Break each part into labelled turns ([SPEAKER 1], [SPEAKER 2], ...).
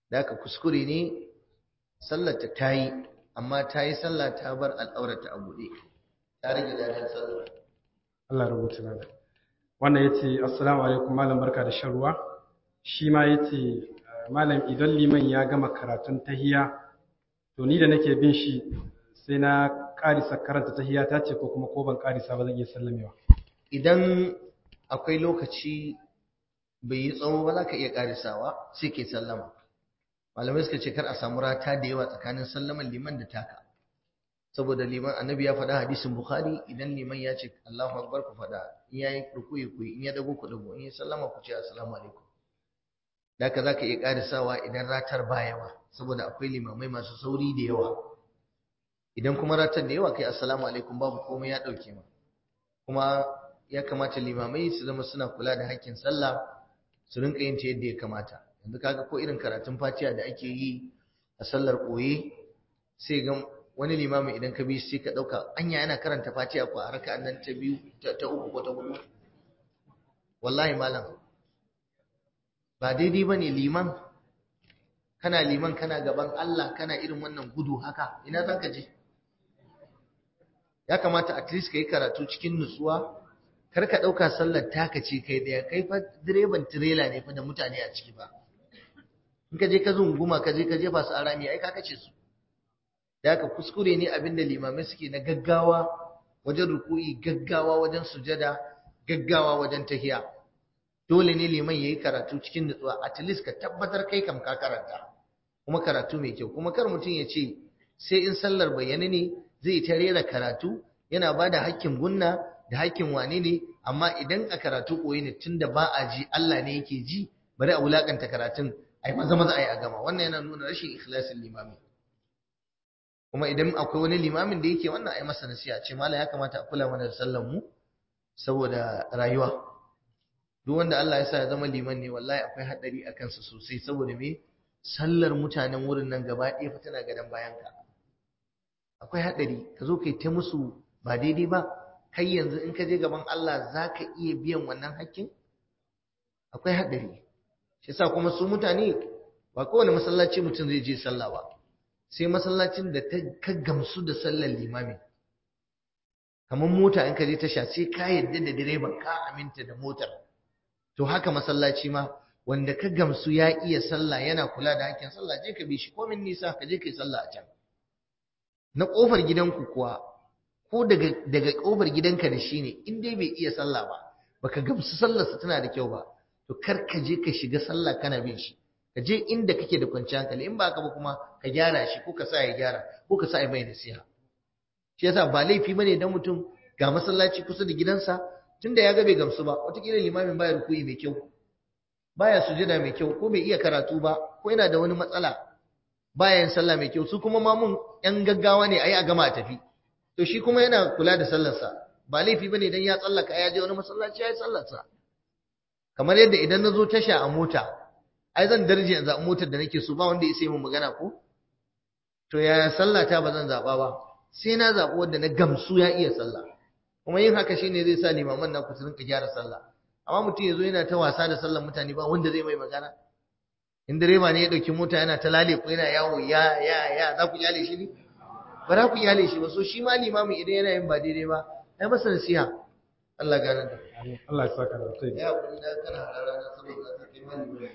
[SPEAKER 1] da aka kuskure ne sallarta ta yi amma ta yi sallah ta bar al'aurata a buɗe ta rage dadan sallar
[SPEAKER 2] Allah rubuta na wannan ya ce assalamu alaikum malam barka da shan ruwa shi ma ya ce malam idan liman ya gama karatun tahiya to ni da nake bin shi sai na karisa karanta tahiya ta ce ko kuma ko ban karisa ba zan iya sallamewa
[SPEAKER 1] idan akwai lokaci bai yi tsawo ba za ka iya karisawa sai ke sallama malamai suka ce kar a samu rata da yawa tsakanin sallaman liman da taka saboda liman annabi ya faɗa hadisin bukhari idan liman ya ce allahu akbar ku faɗa in ya yi rukuyi ku in ya dago ku dago in ya sallama ku ce assalamu alaikum da ka za ka iya karisawa idan ratar ba yawa saboda akwai limamai masu sauri da yawa idan kuma ratar da yawa kai assalamu alaikum babu komai ya ɗauke ma kuma ya kamata limamai su zama suna kula da hakkin sallah su rinka yin ta yadda ya kamata yanzu kaga ko irin karatun fatiha da ake yi a sallar koye sai ga wani limamin idan ka bi sai ka dauka anya yana karanta fatiha ko a raka'an nan ta biyu ta uku ko ta hudu wallahi malam ba daidai bane liman kana liman kana gaban Allah kana irin wannan gudu haka ina zaka je ya kamata at least kai karatu cikin nutsuwa kar ka ɗauka sallar taka ce kai ɗaya kai fa direban tirela ne fa da mutane a ciki ba in ka je ka zunguma ka je ka jefa su a rami ai ka kace su da haka kuskure ne abinda limamai suke na gaggawa wajen ruku'i gaggawa wajen sujada gaggawa wajen tahiya dole ne liman yayi karatu cikin nutsuwa at least ka tabbatar kai kam ka karanta kuma karatu mai kyau kuma kar mutum ya ce sai in sallar bayyana ne zai ta rera karatu yana ba da hakkin gunna da hakkin wane ne amma idan a karatu koyi ne tunda ba a ji Allah ne yake ji bari a wulakanta karatun ai maza maza ai a gama wannan yana nuna rashin ikhlasin limami kuma idan akwai wani limamin da yake wannan ai masa nasiha ce mallam ya kamata a kula mana da sallar mu saboda rayuwa duk wanda Allah ya sa ya zama liman ne wallahi akwai hadari a kansa sosai saboda me sallar mutanen wurin nan gaba ɗaya fa tana gadan bayan ka akwai hadari ka zo kai ta musu ba daidai ba kai yanzu in ka je gaban Allah za ka iya biyan wannan hakkin akwai haɗari shi yasa kuma su mutane ba kowane masallaci mutum zai je sallah ba sai masallacin da ka gamsu da sallar limami kamar mota in ka je tasha sai ka yadda da direban ka aminta da motar to haka masallaci ma wanda ka gamsu ya iya sallah yana kula da hakkin sallah je ka bi shi komin nisa ka je ka yi sallah a can na kofar gidanku kuwa ko daga daga kofar gidanka da shi ne in dai bai iya sallah ba baka gamsu sallarsa tana da kyau ba to kar ka je ka shiga sallah kana bin shi ka je inda kake da kwanciyar hankali in ba ka ba kuma ka gyara shi ko ka sa ya gyara ko ka sa ya mai nasiha shi yasa ba laifi bane dan mutum ga masallaci kusa da gidansa tunda ya ga bai gamsu ba wataƙila limamin baya rukuyi mai kyau baya sujada mai kyau ko bai iya karatu ba ko yana da wani matsala baya yin sallah mai kyau su kuma mamun yan gaggawa ne ayi a gama a tafi to shi kuma yana kula da sallarsa ba laifi bane dan ya tsallaka ya je wani masallaci ya yi sallarsa kamar yadda idan na zo tasha a mota ai zan darje in zaɓi motar da nake so ba wanda ya sai mun magana ko to yaya sallata ba zan zaɓa ba sai na zaɓi wanda na gamsu ya iya sallah kuma yin haka shine zai sa limaman na ku su rinka gyara sallah amma mutum ya zo yana ta wasa da sallar mutane ba wanda zai mai magana in direba ne ya ɗauki mota yana ta lale ko yana yawo ya ya ya za ku kyale shi ne ba za ku kyale shi ba so shi ma limamin idan yana yin ba daidai ba ai masa nasiha Allah gane da
[SPEAKER 2] Allah ya saka da kai
[SPEAKER 1] ya kuri da kana harara na saboda ka kai malami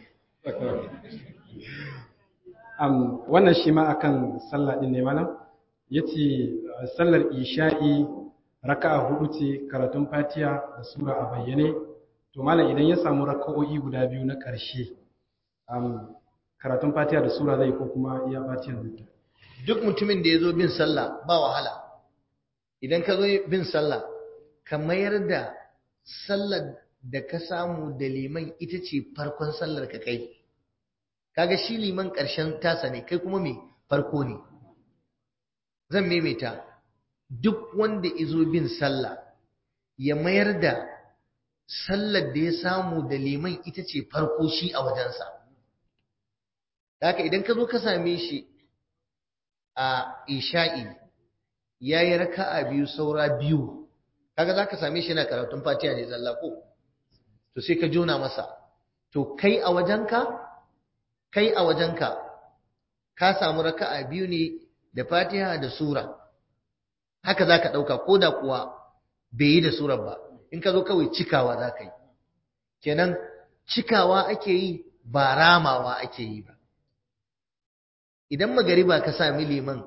[SPEAKER 2] um, wannan shi ma akan sallah din ne malam yace sallar isha'i raka'a hudu ce karatun fatiha da sura a bayyane to malam idan ya samu raka'o'i guda biyu na ƙarshe um, karatun fatiha da sura zai ko kuma iya fatiha zai
[SPEAKER 1] duk mutumin da ya zo bin sallah ba wahala idan ka zo bin sallah ka mayar da sallar da ka samu da liman ita ce farkon sallar ka kai kaga shi liman ƙarshen tasa ne kai kuma mai farko ne zan maimaita duk wanda izo bin sallah ya mayar da sallar da ya samu da liman ita ce farko shi a wajensa haka idan ka zo ka same shi a isha'i ya yi raka'a biyu saura biyu kaga za ka same shi na karatun fatiha ne zalla ko to sai ka jona masa to kai a wajenka kai a wajenka ka samu raka'a biyu ne da fatiha da sura haka za ka ɗauka ko da kuwa bai yi da surar ba in ka zo kawai cikawa za ka yi kenan cikawa ake yi ba ramawa ake yi ba idan magariba ka sami liman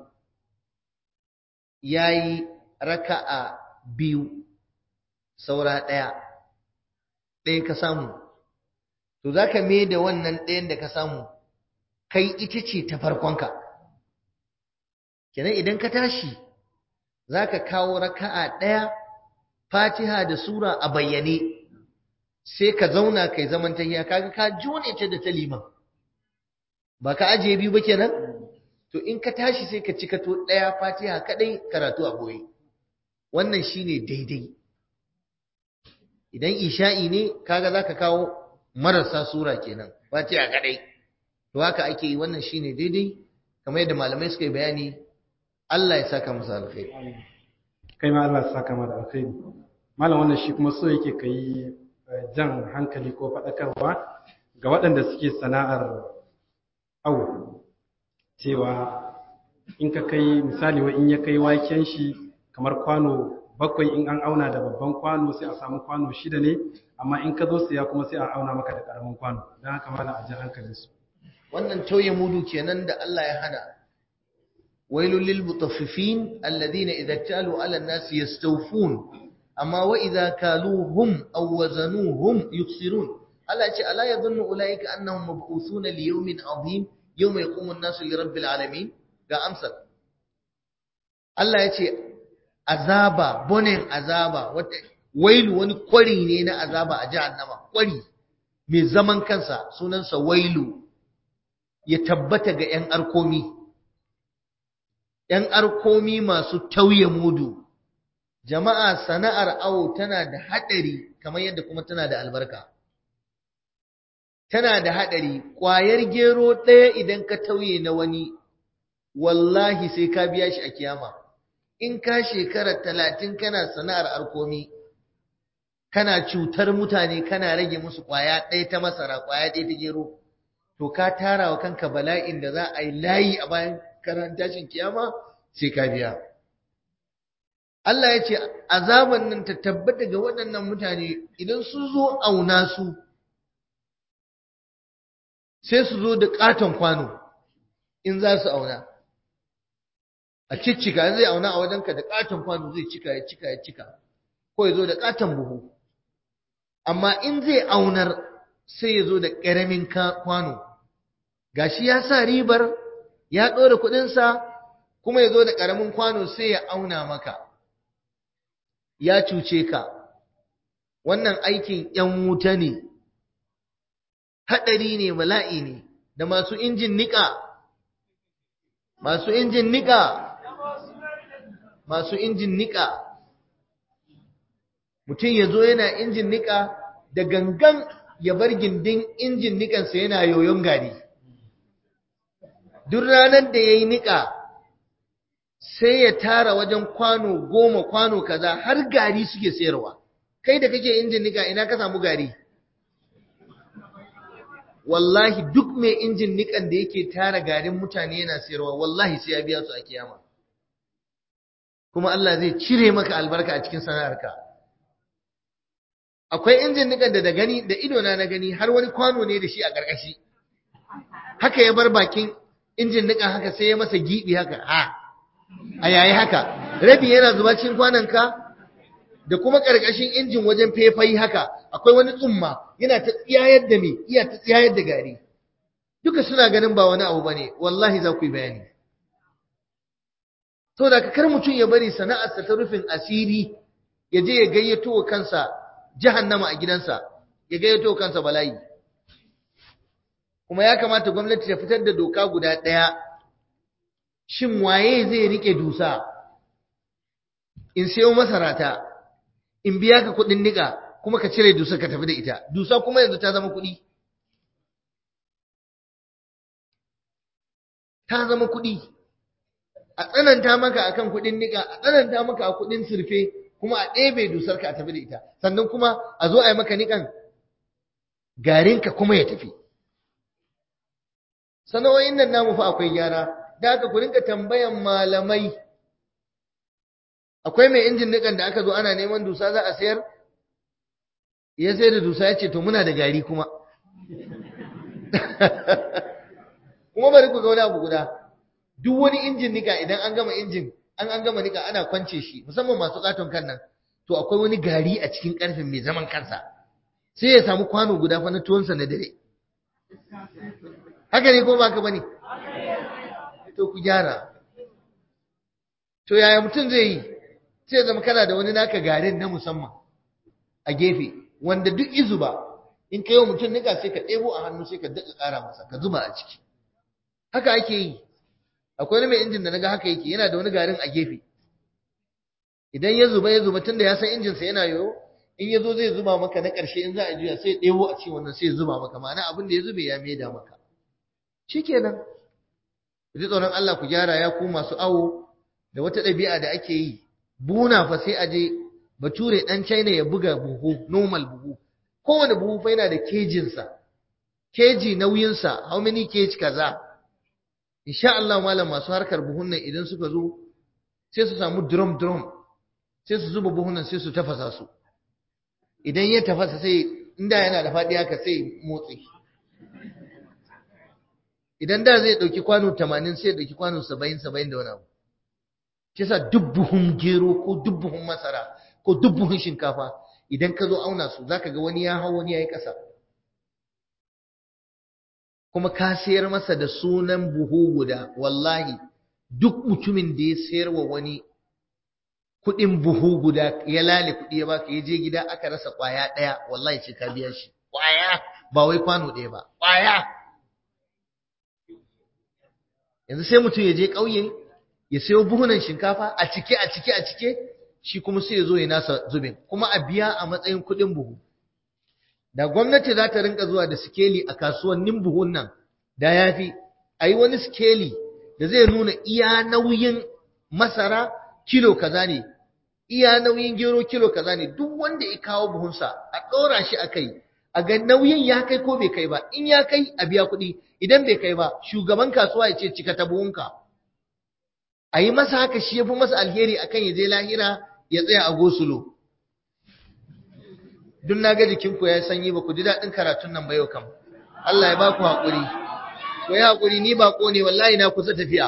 [SPEAKER 1] ya yi raka'a biyu saura ɗaya ɗaya ka samu to za ka me da wannan ɗayan da ka samu kai ita ce ta farkonka kenan idan ka tashi za ka kawo raka'a ɗaya fatiha da sura a bayyane sai ka zauna kai zaman tahiya kaga ka jone ta da ta liman ba ka ajiye biyu ba kenan to in ka tashi sai ka cika to ɗaya fatiha kaɗai karatu a boye wannan shine daidai idan isha'i ne kaga za ka kawo marasa sura kenan fatiha kaɗai to haka ake yi wannan shine daidai kamar yadda malamai suka yi bayani Allah ya saka musu alkhairi
[SPEAKER 2] kai ma Allah ya saka ma da alkhairi malam wannan shi kuma so yake kai jan hankali ko faɗakarwa ga waɗanda suke sana'ar awo cewa in ka kai misali wa in ya kai waken shi kamar kwano bakwai in an auna da babban kwano sai a samu kwano shida ne amma in ka zo siya kuma sai a auna maka da ƙaramin kwano don haka malam a jan hankalinsu
[SPEAKER 1] wannan tauye mudu kenan da Allah ya hana wailul lil mutaffifin alladhina idza talu ala an-nas yastawfun amma wa idza kaluhum aw wazanuhum yukhsirun Allah ce ala yadhunnu ulaika annahum mab'uthuna li yawmin adhim yawma yaqumu an-nasu li rabbil alamin ga amsar Allah ya ce azaba bonin azaba wata wailu wani kwari ne na azaba a jahannama kwari mai zaman kansa sunansa wailu ya tabbata ga 'yan arkomi, ‘yan arkomi masu tauye mudu, jama'a sana'ar awo tana da haɗari kamar yadda kuma tana da albarka. Tana da haɗari, ƙwayar gero ɗaya idan ka tauye na wani, wallahi sai ka biya shi a kiyama. In ka shekara talatin kana sana'ar arkomi, kana cutar mutane kana rage musu ƙwaya ɗaya ta masara, ƙwaya ɗaya ta gero. to ka tara wa kanka bala'in da za a yi layi a bayan karan tashin kiyama sai ka biya Allah ya ce azaban nan ta tabbata ga waɗannan mutane idan su zo auna su sai su zo da ƙaton kwano in za su auna a ciccika zai auna a wajenka da ƙaton kwano zai cika ya cika ya cika ko ya zo da ƙaton buhu amma in zai aunar sai ya zo da ƙaramin kwano gashi ya sa ribar ya ɗora kuɗinsa kuma ya zo da ƙaramin kwano sai ya auna maka ya cuce ka wannan aikin ‘yan wuta ne haɗari ne bala'i ne da masu injin niƙa masu injin niƙa masu injin niƙa mutum ya zo yana injin niƙa da gangan ya bar gindin injin nikansa yana yoyon gari duk ranar da ya yi niƙa sai ya tara wajen kwano goma kwano kaza har gari suke sayarwa kai da kake injin niƙa ina ka samu gari wallahi duk mai injin niƙan da yake tara garin mutane yana sayarwa wallahi sai ya biya su a kiyama kuma Allah zai cire maka albarka a cikin sana'arka akwai injin nikan da da gani da idona na gani har wani kwano ne da shi a ƙarƙashi haka ya bar bakin injin nikan haka sai ya masa gibi haka ha a yayi haka rabi yana zuba cikin kwanonka da kuma ƙarƙashin injin wajen fefai haka akwai wani tsumma yana ta tsiyayar da me iya ta tsiyayar da gari duka suna ganin ba wani abu bane wallahi za ku yi bayani saboda ka kar mutum ya bari sana'arsa ta rufin asiri ya je ya gayyato wa kansa jahannama a gidansa ya gayyato kansa bala'i kuma ya kamata gwamnati ta fitar da doka guda ɗaya shin waye zai rike dusa in sayo masarata in biya ka kuɗin niƙa kuma ka cire dusa ka tafi da ita dusa kuma yanzu ta zama kuɗi ta zama kuɗi a tsananta maka akan kuɗin niƙa a tsananta maka a kuɗin surfe kuma a ɗebe dusar ka a tafi da ita sannan kuma a zo a yi maka niƙan garinka kuma ya tafi sana'o'in nan namu fa akwai gyara da haka ku rinka tambayan malamai akwai mai injin nikan da aka zo ana neman dusa za a sayar ya sai da dusa ya ce to muna da gari kuma kuma bari ku ga wani abu guda duk wani injin nika idan an gama injin an an gama nika ana kwance shi musamman masu katon kan nan to akwai wani gari a cikin karfin mai zaman kansa sai ya samu kwano guda fa na tuwonsa na dare haka ne ko ba ka bane to ku gyara to yaya mutum zai yi sai zama kana da wani naka garin na musamman a gefe wanda duk izu ba in kai wa mutum nika sai ka ɗebo a hannu sai ka daɗa ƙara masa ka zuba a ciki haka ake yi akwai wani mai injin da naga haka yake yana da wani garin a gefe idan ya zuba ya zuba tunda ya san injinsa yana yoyo in ya zo zai zuba maka na ƙarshe in za a juya sai ya ɗebo a cikin wannan sai ya zuba maka ma'ana abin da ya zube ya maida maka shikenan ku ji tsoron Allah ku gyara ya ku masu awo da wata ɗabi'a da ake yi buna fa sai a je bature ɗan China ya buga buhu normal buhu kowane buhu fa yana da kejinsa keji nauyinsa how many kg kaza insha Allah malam masu harkar buhun nan idan suka zo sai su samu drum drum sai su zuba buhun nan sai su tafasa su idan ya tafasa sai inda yana da faɗi haka sai motsi idan da zai ɗauki kwano 80 sai ya ɗauki kwano 70 70 da wani abu kisa duk buhun gero ko duk buhun masara ko duk buhun shinkafa idan ka zo auna su zaka ga wani ya hau wani ya yi ƙasa kuma ka sayar masa da sunan buhu guda wallahi duk mutumin da ya sayar wa wani kuɗin buhu guda ya lale kuɗi ya baka ya je gida aka rasa ƙwaya ɗaya wallahi ce ka biya shi ƙwaya ba wai kwano ɗaya ba ƙwaya yanzu sai mutum ya je ƙauye ya sayo buhunan shinkafa a cike a cike a cike shi kuma sai ya zo ya nasa zubin kuma a biya a matsayin kuɗin buhu da gwamnati za ta rinka zuwa da sikeli a kasuwannin buhun nan da ya fi a yi wani sikeli da zai nuna iya nauyin masara kilo kaza ne iya nauyin gero kilo kaza ne duk wanda ya kawo buhunsa a ɗora shi a kai a ga nauyin ya kai ko bai kai ba in ya kai a biya kuɗi idan bai kai ba shugaban kasuwa ya ce cika ta buhunka a yi masa haka shi ya fi masa alheri akan ya je lahira ya tsaya a gosulo duk na ga jikinku ya sanyi ba ku ji daɗin karatun nan ba yau kam Allah ya ba ku haƙuri ku yi haƙuri ni ba ne wallahi na kusa tafiya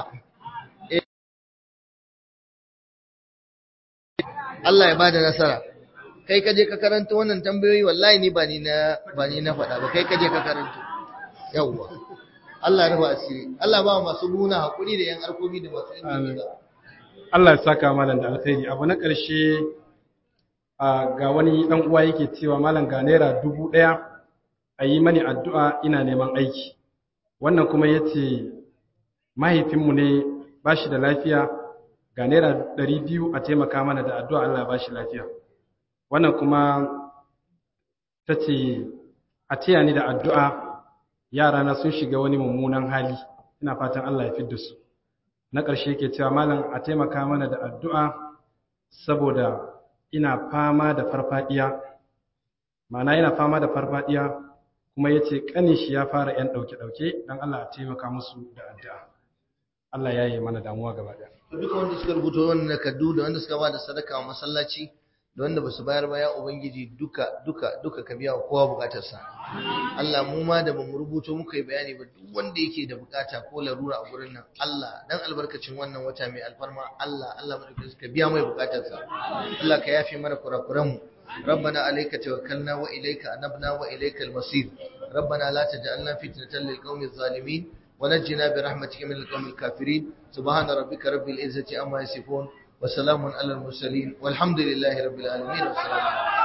[SPEAKER 1] Allah ya ba da nasara kai ka je ka karanta wannan tambayoyi wallahi ni ba ni na ba ni na faɗa ba kai ka je ka karanta yawwa Allah ya rufa asiri Allah ba masu nuna haƙuri da yan arkomi da masu inda
[SPEAKER 2] Allah ya saka malam da alkhairi abu na ƙarshe ga wani ɗan uwa yake cewa malam ga naira dubu ɗaya a yi mani addu'a ina neman aiki wannan kuma ya ce mahaifinmu ne ba shi da lafiya ga naira ɗari biyu a taimaka mana da addu'a Allah ba shi lafiya wannan kuma ta ce a taya ni da addu'a yarana sun shiga wani mummunan hali ina fatan Allah ya fidda su na ƙarshe ke cewa malam a taimaka mana da addu'a saboda ina fama da farfadiya ma'ana ina fama da farfadiya kuma ya ce ƙanin shi ya fara ‘yan ɗauke-ɗauke don Allah a taimaka musu da addu'a Allah ya yi mana damuwa gaba ɗaya
[SPEAKER 1] duka wanda suka rubuta wannan nakaddu da wanda suka ba da sadaka wa masallaci da wanda ba su bayar ba ya ubangiji duka duka duka ka biya wa kowa bukatarsa Allah mu ma da bamu rubuto muka yi bayani ba duk wanda yake da bukata ko larura a gurin nan Allah dan albarkacin wannan wata mai alfarma Allah Allah madaukakin ka biya mai bukatarsa Allah ka yafe mana kurakuran mu ربنا عليك توكلنا وإليك أنبنا وإليك المصير ربنا لا تجعلنا فتنة للقوم الظالمين ونجنا برحمتك من القوم الكافرين سبحان ربك رب العزة أما يصفون وسلام على المرسلين والحمد لله رب العالمين والسلام عليكم